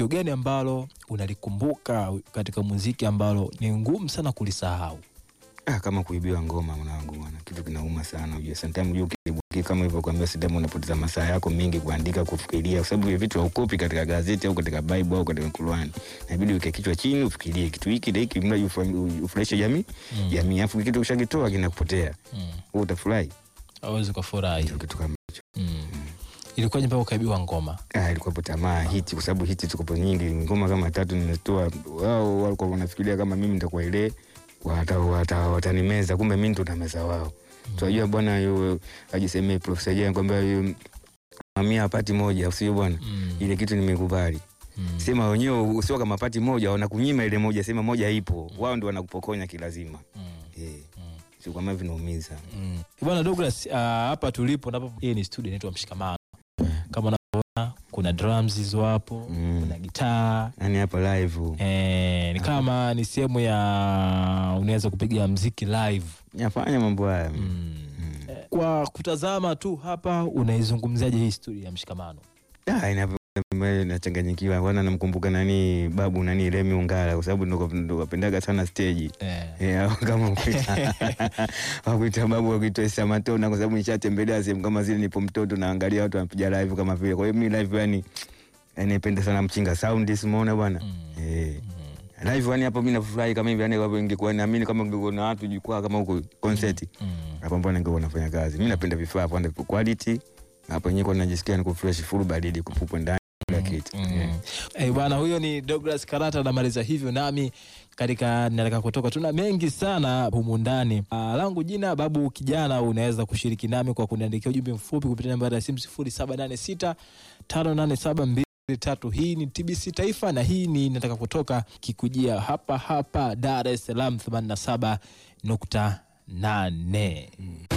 tukio gani ambalo unalikumbuka katika muziki ambalo ni ngumu sana kulisahau? Ah, kama kuibiwa ngoma mwanangu bwana, kitu kinauma sana. Unajua sometimes unajua ukibuki kama hivyo kuambia sometimes unapoteza masaa yako mengi kuandika, kufikiria, kwa sababu hivi vitu haukopi katika gazeti au katika Bible au katika Qur'an. Inabidi uweke kichwa chini, ufikirie kitu hiki na hiki, mradi ufa- ufurahishe jamii Mm. jamii, afu kitu ukishakitoa kinakupotea, Mm. wewe utafurahi. Hauwezi kufurahi. Ndio kitu kama hicho. Mm. Ilikuwaje mpaka ukaibiwa ngoma? Ah, ilikuwa hapo tamaa hiti, kwa sababu hiti ziko nyingi, ngoma kama tatu nimetoa. Wao walikuwa wanafikiria kama mimi nitakuwa ile wata, wata, watanimeza, kumbe mimi ndo nameza wao. Tunajua bwana, yu ajisemee Profesa Jane kwamba yu mamia pati moja, usio bwana, Mm. ile kitu nimekubali. Mm. Sema wenyewe usio kama pati moja, wanakunyima ile moja, sema moja ipo, wao ndo wanakupokonya kilazima. Mm. Eh, Mm. sio kama vinaumiza. Mm. Bwana Douglas, uh, hapa tulipo napo hii ni studio inaitwa Mshikamano. Kama unavyoona kuna drums hizo hapo, Mm. kuna gitaa. Yani hapa live Eh, ni kama ni sehemu ya unaweza kupiga mziki live. nafanya mambo haya. Mm. Mm. Eh, Kwa kutazama tu hapa unaizungumzaje hii studio ya Mshikamano? Ah, inavyo nachanganyikiwa wana namkumbuka nani babu nani Remi Ungala kwa sababu ndo ndo wapendaga sana stage Eh. Eh, kama wakuita wakuita babu wakuita Isa Matona kwa sababu nishatembelea sehemu kama zile, nipo mtoto naangalia watu wanapiga live kama vile. Kwa hiyo mimi live yani yani napenda sana mchinga sound, simuona bwana Mm. eh live yani hapo mimi nafurahi kama hivi yani, kwa ingekuwa naamini kama ingekuwa na watu jukwaa kama huko concert Mm. hapo, mbona ningekuwa nafanya kazi. Mimi napenda vifaa kwanza, quality hapo yenyewe, kwa najisikia niko fresh, full baridi kupupwa ndani kila kitu Mm. Eh. Eh, bwana huyo ni Douglas Karata anamaliza hivyo nami katika nataka kutoka tuna mengi sana humu ndani. Ah, langu jina Babu Kijana, unaweza kushiriki nami kwa kuniandikia ujumbe mfupi kupitia namba ya simu 0786 587 hii ni TBC Taifa na hii ni nataka kutoka kikujia hapa hapa Dar es Salaam 87.8.